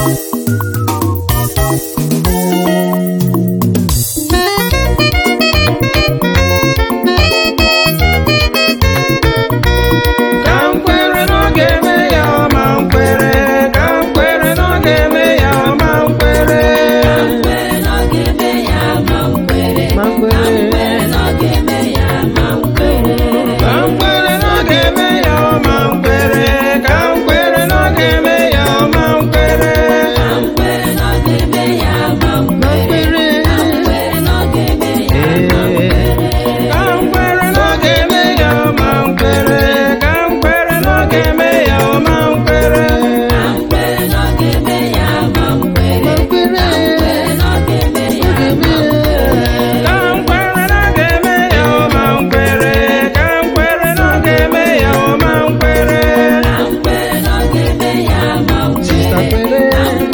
Ka m kwere na ọ ga-eme ya ma m kwere ka m kwere na ọ ga-eme ya ma m kwere ma m kwere ka m kwere na ọ ga-eme ya ma m kwere ka m kwere na ọ ga-eme ya ma m kwere ma m kwere ka m kwere na ọ ga-eme ya ma m kwere ka m kwere na ọ ga-eme ya ma m kwere ka m kwere na ọ ga-eme ya ma m kwere ka m kwere na ọ ga-eme ya ma m kwere Sista kwere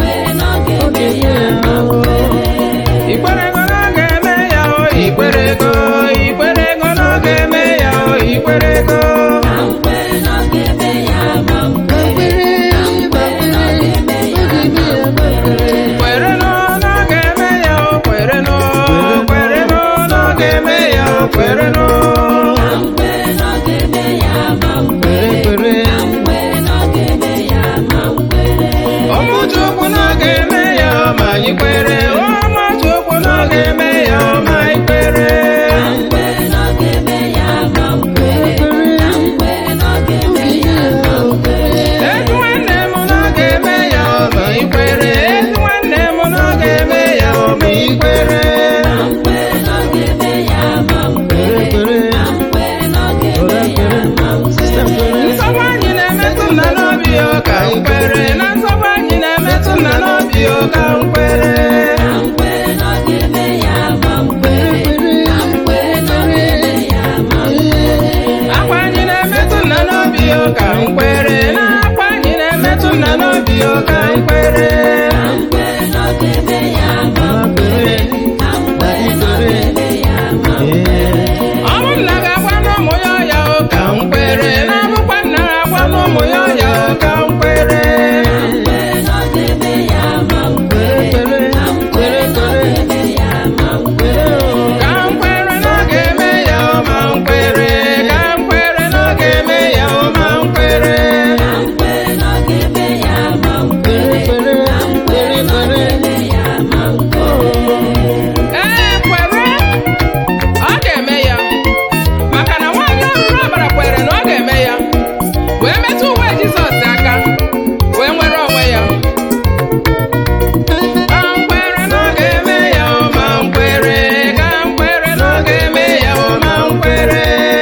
ikwerego na ọ ga-eme ya o ikwerego ikwerego na ọ ga-eme ya o ikwerego kwere nụ na ọ ga-eme ya o kwere nụ kwere nụ na ọ ga-eme ya o kwere nụ kwere kwere ụmụ Chukwu na ọ ga-eme ya o ma anyị kwere ụmụ Chukwu na ọ ga-eme ya o ma anyị kwere ezi nwanne m na ọ ga-eme ya o ma anyị kwere ezi nwanne m na ọ ga-eme ya o ma anyị kwere nsogbu anyị na-emetụ nna n'obi o ka m kwere na nsogbu anyị na-emetụ nna n'obi o ka m kwere akwa anyị na-emetụ nna n'obi o ka m kwere na akwa anyị na-emetụ nna n'obi o ka m kwere ọmụ nna ga-agwa n'ụmụ ya ọya o ka m kwere na abụkwa nna ga-agwa n'ụmụ ya ọya o ka m kwere ka m kwere na ọ ga-eme ya o ma m kwere ka m kwere na ọ ga-eme ya o ma m kwere ee kwere ọ ga-eme ya maka na nwaanyị ọhụrụ ọbara kwere na ọ ga-eme ya wee metụ uwe Jizọs aka wee nwere onwe ya ka m kwere na ọ ga-eme ya o ma m kwere ka m kwere na ọ ga-eme ya o ma m kwere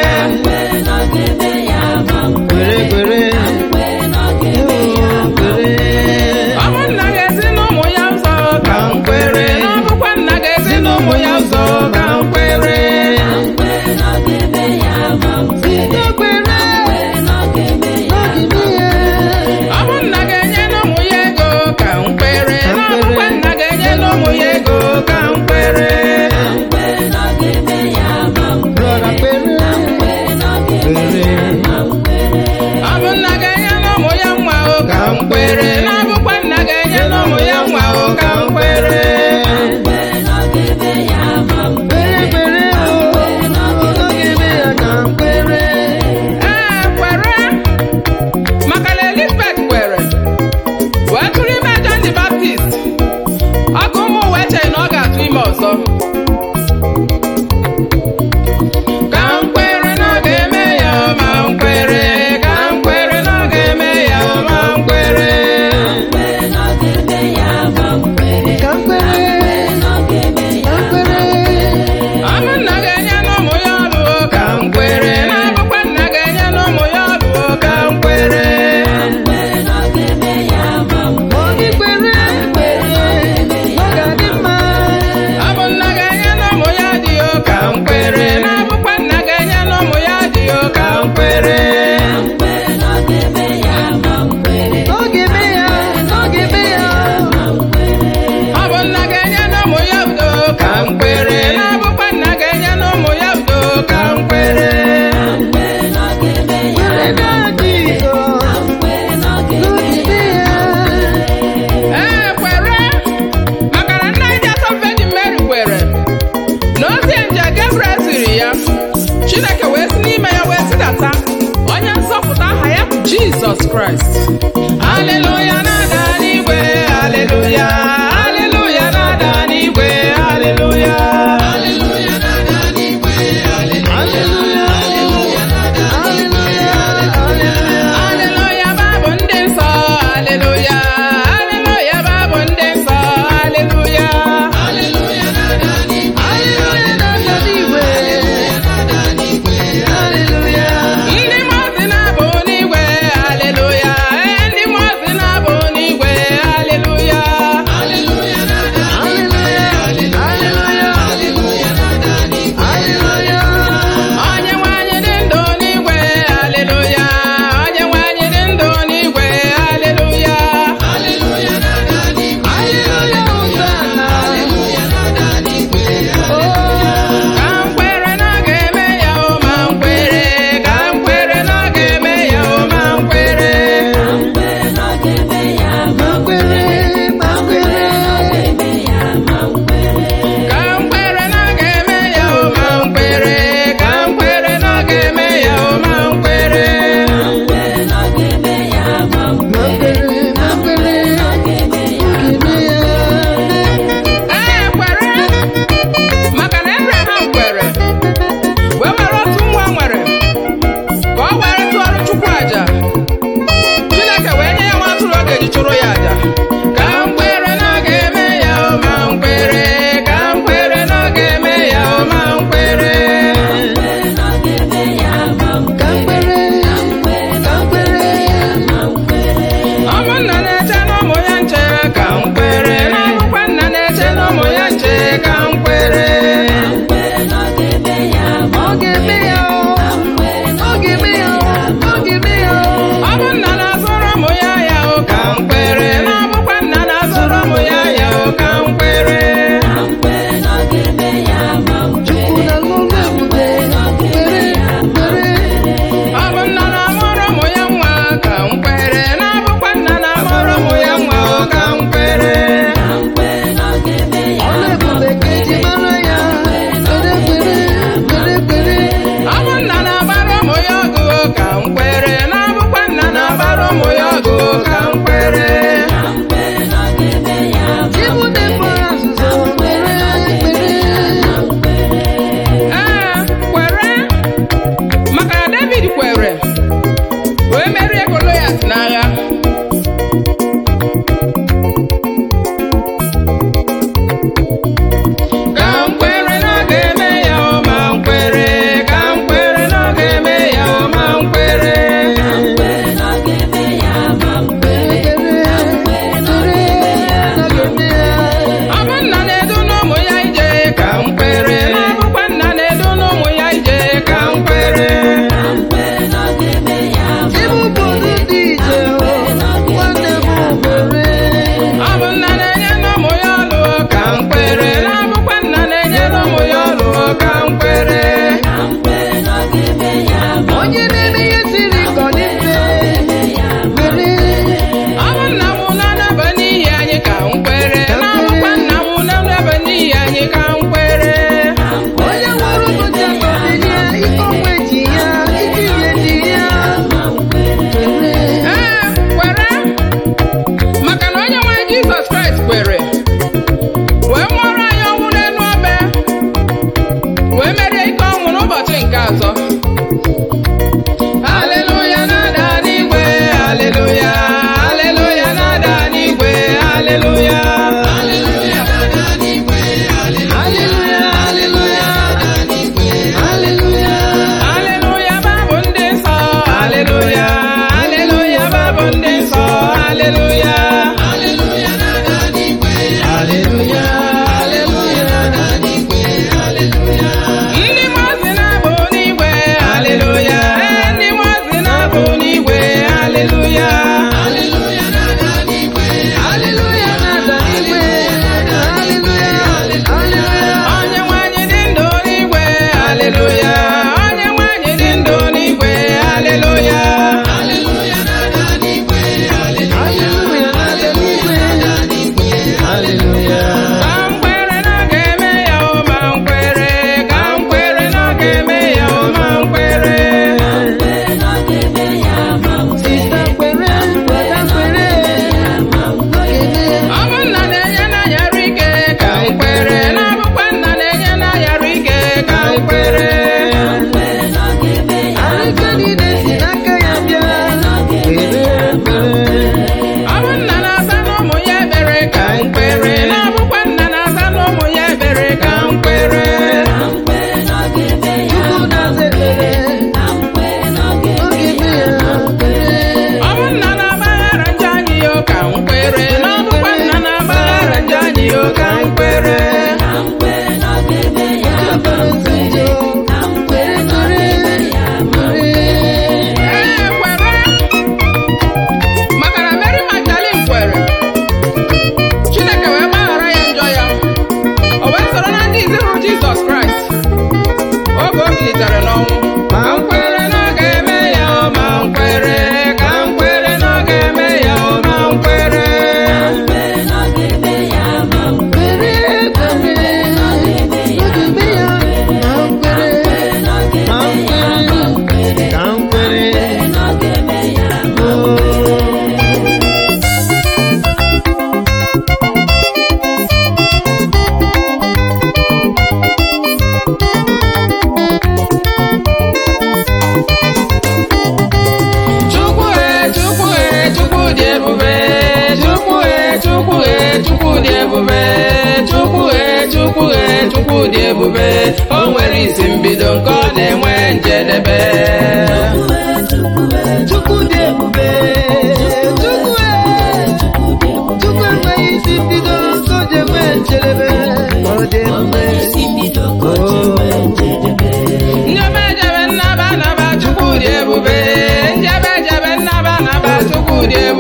ọ bụ nna ga-ezi n'ụmụ ya ụzọ ka m kwere na ọ bụkwa nna ga-ezi n'ụmụ ya ụzọ ka m kwere ọ bụ nna ga-enye n'ụmụ ya ego ka m kwere na ọ bụkwa nna ga-enye n'ụmụ ya ego ka m kwere ọ bụ nna ga-enye n'ụmụ ya nwa o ka m kwere na ọ bụkwa nna ga-enye n'ụmụ ya nwa o ka m kwere ee kwere maka na Elizabeth kwere wee tụrụ ime John the Baptist ọgụ ụmụ ụwa echeghị na ọ ga-atụ ime ọzọ ka m kwere na ọ ga-eme ya ma m kwere ka m kwere na ọ ga-eme ya ma m kwere Aleluya na-ada n'igwe, aleluya, aleluya na-ada n'igwe, aleluya. Aleluya, aleluya, aleluya babụ ndị nsọ, aleluya, aleluya babụ ndị nsọ, aleluya. Aleluya na-ada n'igwe, aleluya. Ndị mmụọ ozi na-abụ n'igwe, aleluya, ee, ndị mmụọ ozi na-abụ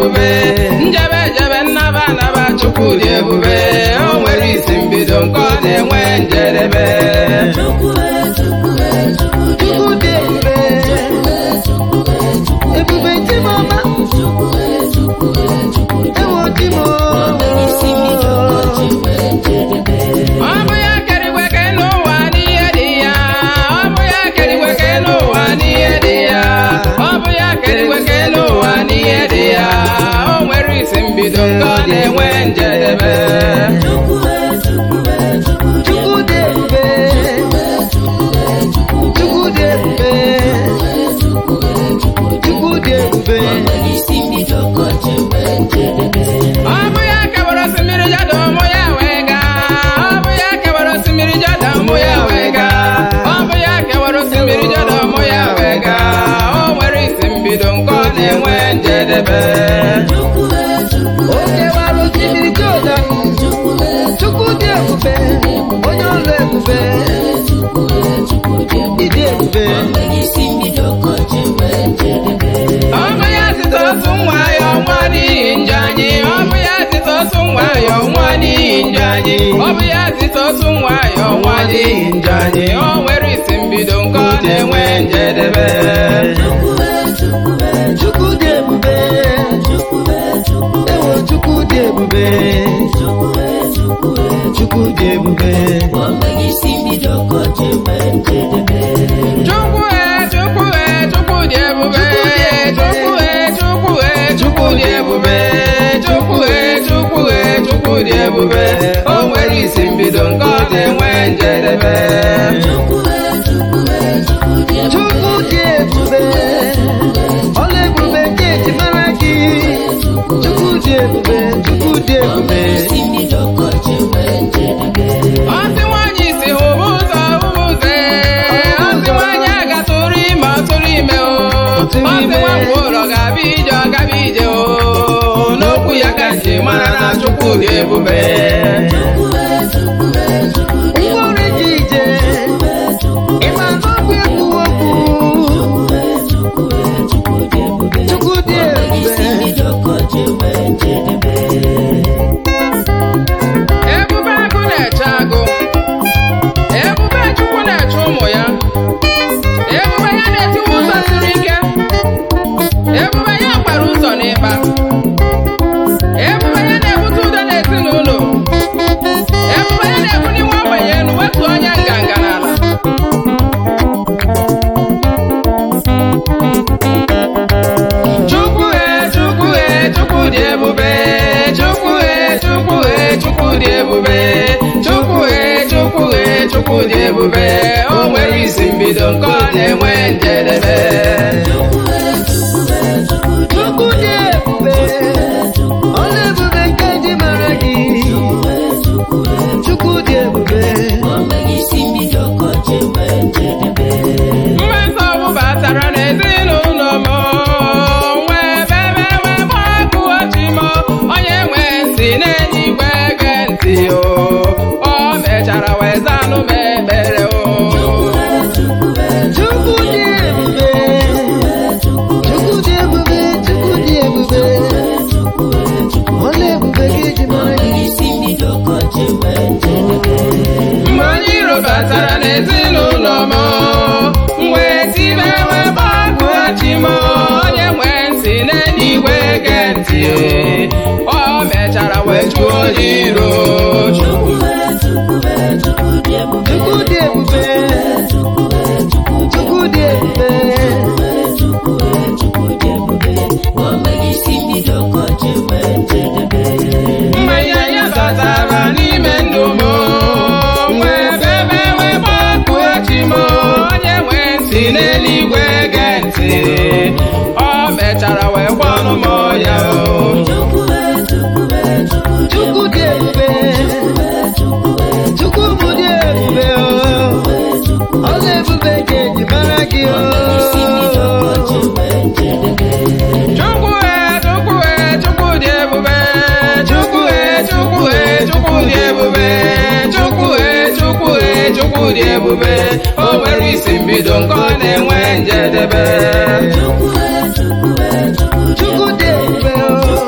ebube njebe jebe nnaba anaba chukwu dị ebube o nwere isi mbido nke ọ na-enwe njedebe Chukwu dị ebube ebube Chimọma ewo Chimo ọ bụ ya kere igwe ke n'ụwa n'ihe dị ya ọ bụ ya kere igwe ke n'ụwa n'ihe dị ya ọ bụ ya kere igwe ke n'ụwa n'ihe dị ya o nwere isi mbido nke ọ na-enwe njedebe Chukwu dị ebube Chukwu dị ebube Chukwu dị ebube ọ bụ ya kewara osimiri jọda ụmụ ya wee gaa ọ bụ ya kewara osimiri jọda ụmụ ya wee gaa ọ bụ ya kewara osimiri jọda ụmụ ya wee gaa o nwere isi mbido nke ọ na-enwe njedebe o kewara osimiri Jọdan Chukwu dị ebube onye ọlụ ebube ịdị ebube ọ bụ ya site otu nwa ya ọnwa n'ihi njọ anyị ọ bụ ya site otu nwa ya ọnwa n'ihi njọ anyị ọ bụ ya site otu nwa ya ọnwa n'ihi njọ anyị o nwere isi mbido nke ọ na-enwe njedebe Chukwu dị ebube ewo Chukwu dị ebube Chukwu dị ebube Chukwu e Chukwu e Chukwu dị ebube Chukwu e Chukwu e Chukwu dị ebube Chukwu e Chukwu e Chukwu dị ebube o nwere isi mbido nke ọ na-enwe njedebe Chukwu dị ebube ọla ebube nke eji mara gị Chukwu dị ebube Chukwu dị ebube Ọsị nwaanyị si hụba ụzọ hụba ụzọ ee. Ọsị nwaanyị agatụrụ ime ọtụrụ ime o Ọsị nwa ụlọ ga-abịa ije ọ gaba ije o n'okwu ya ka nji mara na Chukwu dị ebube mkpụrụ ji ije ịma n'okwu ekwu okwu Chukwu dị ebube Ebube agụ na-eche agụ Ebube Chukwu na-eche ụmụ ya Ebube ya na-etiwe ụzọ siri ike Ebube ya gbara ụzọ n'ịkpa Ebube ya na-ebute udo n'ezinụlọ Ebube ya na-ebuli nwa ogbenye elu wetu onye nganga n'ala Chukwu e Chukwu e Chukwu dị ebube Chukwu e Chukwu e Chukwu dị ebube Chukwu e Chukwu e Chukwu dị ebube o nwere isi mbido nke ọ na-enwe njedebe Chukwu dị ebube ọla ebube nke eji mara gị Chukwu dị ebube mgbe nsogbu batara n'ezinụlọ m wee bebe wee gbapụ ochi m onye nwe ntị n'eluigwe ge ntị o o mechara wee zanụ m ekpere o Chukwu dị ebube Chukwu dị ebube Chukwu dị ebube ọla ebube gị eji mara gị mgbe onye iro batara n'ezinụlọ m wee tibe wee gbapụ ochi m onye nwe ntị n'eluigwe ge ntị o mechara wee jụọ onye iro Chukwu dị ebube Chukwu dị ebube mgbe ihe ya batara n'ime ndụ m wee bebe wee gbapụ echi m onye nwe ntị n'eluigwe ge ntị o mechara wee gwanụ m ya o Chukwu dị ebube Chukwu bụ dị ebube o ọla ebube ka eji mara gị o Chukwu e Chukwu e Chukwu dị ebube Chukwu e Chukwu e Chukwu dị ebube Chukwu e Chukwu e Chukwu dị ebube o nwere isi mbido nke ọ na-enwe njedebe Chukwu dị ebube o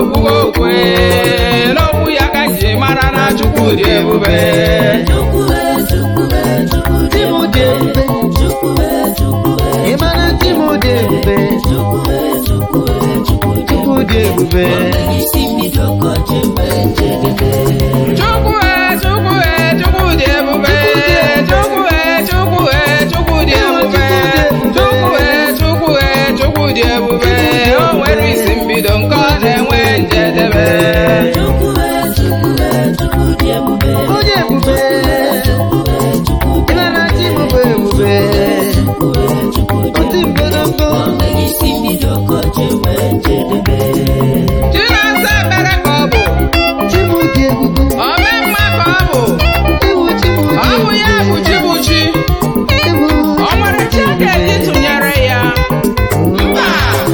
okwugo okwe n'okwu ya ka ji mara na chukwu dị ebube Chi m dị ebube. Ị mara chi m dị ebube. Chukwu dị ebube. chukwu e chukwu e chukwu dị ebube chukwu e chukwu e chukwu dị ebube chukwu e chukwu e chukwu dị ebube o nwere isi mbido nke ọ na-enwe njedebe Onye ebube. Ị mara chi m bụ ebube. Oti mgbọrọgbọ. chinasa mere ka ọ bụ Chi m dị ebube. ome mma ka ọ bụ Ewu chi m dị ọ bụ ya bụ chi bụ chi Ewu. ọ nwere chi a ga-eji tụnyere ya mba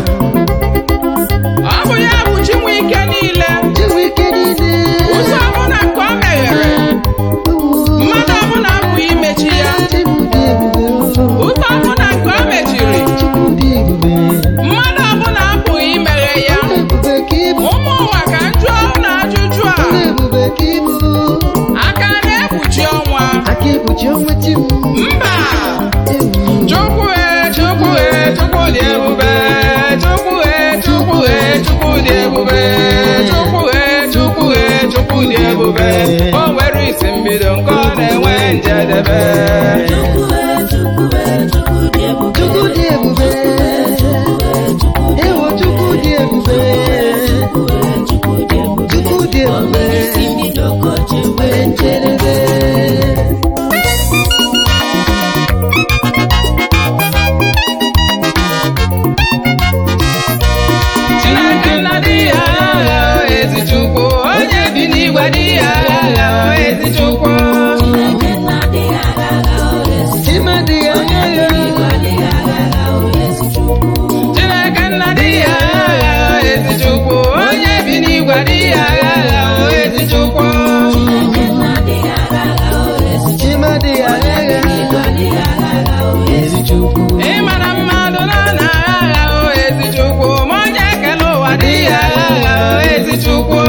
ọ bụ ya bụ chi nwe ike niile Chi m ike niile. ụzọ ọbụla nke ọ meghere mmadụ ọbụla apụghị imechi ya Chi m dị ebube. ụzọ ọbụla nke ọ mechiri Chukwu dị ebube. mmadụ ọbụla apụghị imeghe ya Ebube ka ị bụ. ụmụ ụwa ka njụọ na ajụjụ a Onye ebube ka ị bụ. aka na-ekpuchi ọnwa Aka ekpuchi ọnwa chi m. mba Ewu. chukwu e chukwu e chukwu dị ebube chukwu e chukwu e chukwu dị ebube chukwu e chukwu e chukwu dị ebube o nwere isi mbido nke ọ na-enwe njedebe Chukwu dị ebube. Ewo Chukwu dị ebube. Chukwu dị ebube. Nwere njedebe. chineke nna dị ya agha ezi chukwu onye bi n'igwe dị ya agha ezi chukwu Chimadi ya agha. chineke nna dị ya agha ezi chukwu onye bi n'igwe dị ya agha ezi chukwu Chimadi ya agha. Ezi Chukwu. ịmara mmadụ na na agha o ezi chukwu ma onye ekele ụwa dị ya agha o ezi chukwu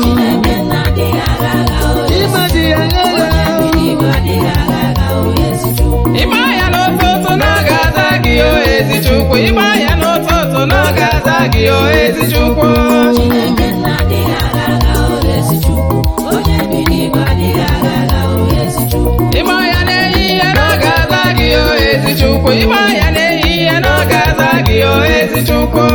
Chimadi ya agha. ịgba ya n'ụtụtụ na ọ ga-aza gị o ezi chukwu ịgba ya n'ụtụtụ na ọ ga-aza gị o ezi chukwu ịgba ya n'ehihie na ọ ga-aza gị o ezi chukwu ịgba ya n'ehihie na ọ ga-aza gị o ezi chukwu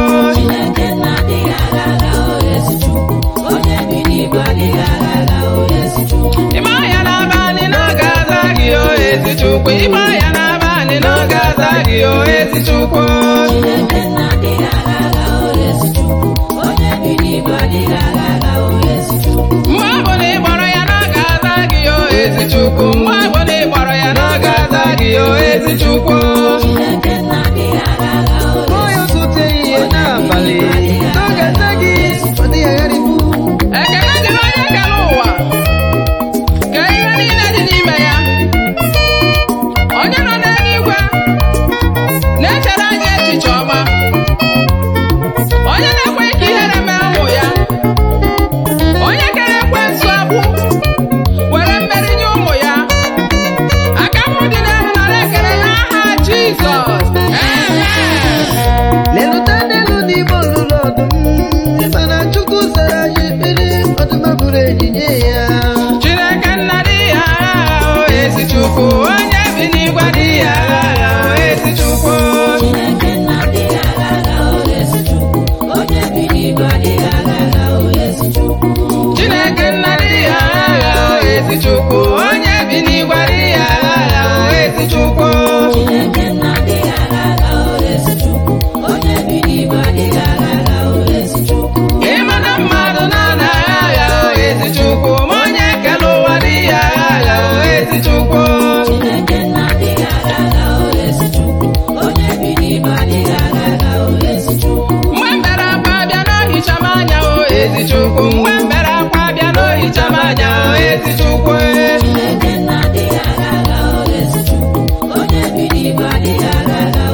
ịgba ya n'abalị na ọ ga-aza gị o ezi chukwu ịgba ya n'abalị na ọ ga-aza gị o ezi chukwu mgbe ọ bụ na ị gbọrọ ya na ọ ga-aza gị o ezi chukwu mgbe ọ bụ na ị gbọrọ ya na ọ ga-aza gị o ezi chukwu Onye ụtụtụ ehihie n'abalị. N'oge ata gị. Ọ dịghị agharịpụ. ekele dịrị onye kere ụwa ka ihe niile dị n'ime ya onye nọ n'eluigwe na-echere anyị echiche ọma onye na-ekwe ka ihere mee ụmụ ya onye kere ekwensu agbụ were mmeri nye ụmụ ya aka m dị n'elu nara ekele n'aha Jizọs Amen. Leluta n'elu n'ime olulu ọdụm. Mana Chukwu zara ya ekpere. Ọdụm abụrụ ejinye ya. Chineke nna dị ya agha o ezi Chukwu onye bi n'igwe dị ya agha o ezi Chukwu Chineke nna dị ya agha o ezi Chukwu onye bi n'igwe dị ya agha o ezi Chukwu ịma na mmadụ na-ana agha o ezi Chukwu ma onye kere ụwa dị ya agha o ezi Chukwu mgbe mbere akwa bịa n'ohicha m anya o ezi Chukwu mgbe mbere akwa bịa n'ohicha m anya o ezi Chukwu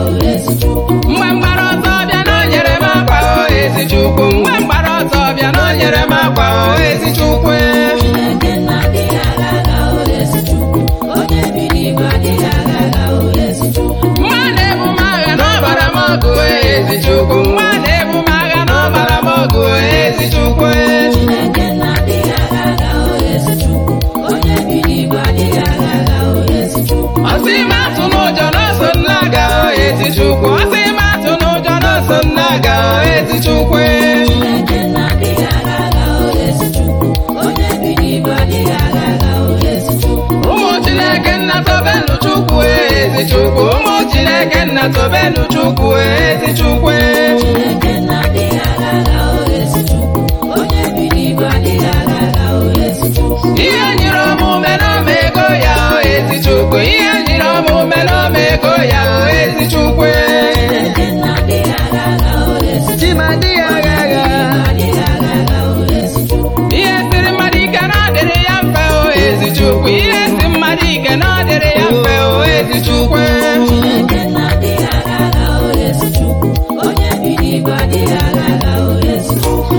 mgbe mgbara ọtọ bịa na o nyere m akwa o ezi Chukwu mgbe mgbara ọtọ bịa na o chineke nna tobenu chukwu ezi chukwu ihe nyere omume n'ọma ego ya o ezi chukwu ihe nyere omume n'ọma ego ya o ezi chukwu Chimadi agha agha ihe siri mmadụ ike na ọ dịrị ya mfe o ezi chukwu ihe si mmadụ ike na ọ dịrị ya mfe o ezi chukwu ọ bụ eziokwu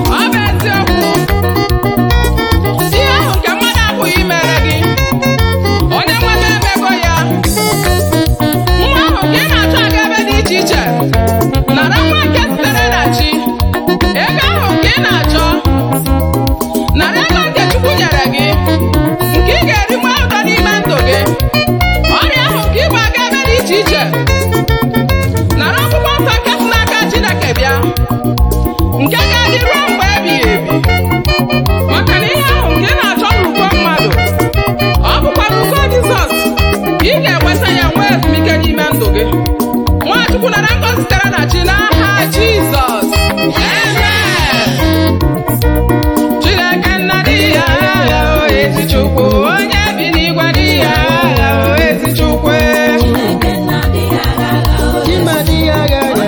ihe ahụ nke mmadụ apụghị imere gị onye nwebe emego ya nwa ahụ ka ị na-achọ aga ebe dị iche iche nara nwa nke sitere na chi ego ahụ nke ị na-achọ nara ego nke chukwu nyere gị nke ị ga-eri nwa ụtọ n'ime ndụ gị ọrịa ahụ nke ịgba aga ebe dị iche iche nara akwụkwọ nsọ nke si n'aka chineke bịa nke ga-adị ruo mgbe ebighị ebi maka na ihe ahụ nke ị na-achọ n'uko mmadụ ọ bụkwa n'uko Jizọs ka ị ga-enweta ya nwee ezumike n'ime ndụ gị Nwachukwu nara ngọzi sitere na chi n'aha Jizọs Amen. Chineke nna dị ya agha o ezi Chukwu onye bi n'igwe dị ya agha o ezi Chukwu Chimadi agha agha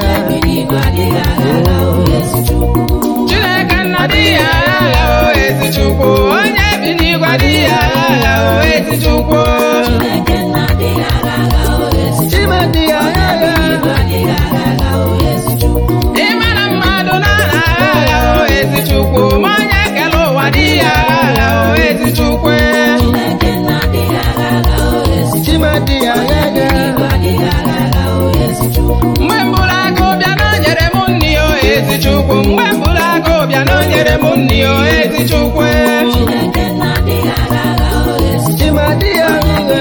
Chineke nna dị ya agha o ezi Chukwu onye bi n'igwe dị ya agha o ezi Chukwu Chimadi agha agha Ịma na mmadụ na-ana agha o ezi Chukwu ma onye kere ụwa dị ya agha o ezi Chukwu Chimadi agha agha mgbe mbụrụ agụ bịa na o nyere m nri o ezi Chukwu mgbe mbụrụ agụ bịa na o nyere m nri o ezi Chukwu Chimadi agha agha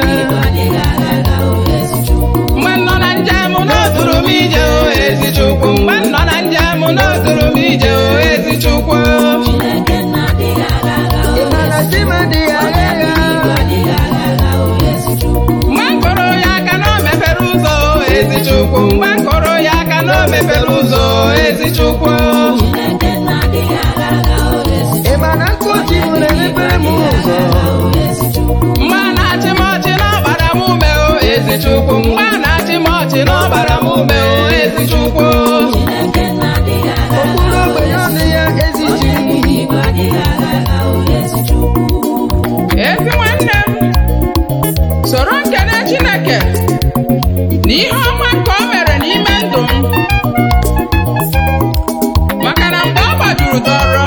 mgbe m nọ na njem n'oduru m ije o ezi Chukwu mgbe m nọ na njem n'oduru m ije o ezi Chukwu Ịmana Chimadi agha agha mgbe m kụrụ ya aka na o mepere ụzọ o ezi Chukwu mgbe m kụrụ ya aka na o mepere ụzọ o ezi Chukwu Ịmana nkuchi nwere mepere m ụzọ mgbe a na-achị m ọchị na ọgbara m ume o ezi Chukwu mgbe a na-achị m ọchị na ọgbara m ume o ezi Chukwu okpuru ogbenye ọnụ ya ezichi ezi nwanne m soro nkene Chineke na ihe ọma nke o mere n'ime ndụ m maka na mgbe ọ gbajuru dọrọ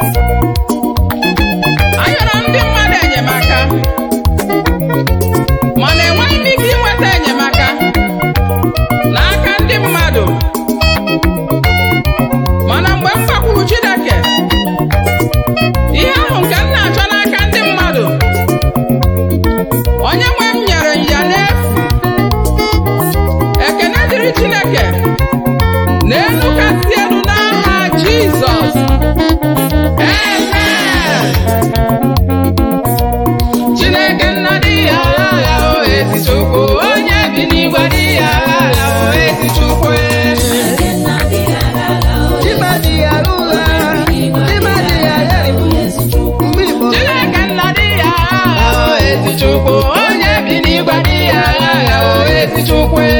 ayọrọ ndị mmadụ enyemaka mana enweghị m ike inweta enyemaka n'aka ndị mmadụ mana mgbe m gbakwuru Chineke ihe ahụ nke m na-achọ n'aka ndị mmadụ onye nwe m nyere m ya n'efu ekene dịrị Chineke n'elu kasị elu n'aha Jizọs Amen. Chineke nna dị ya agha o ezi Chukwu onye bi n'igwe dị ya agha o ezi Chukwu Chimadi agha ụgha Chimadi agha ibu mgbe Igbo Chineke nna dị ya agha o ezi Chukwu onye bi n'igwe dị ya agha o ezi Chukwu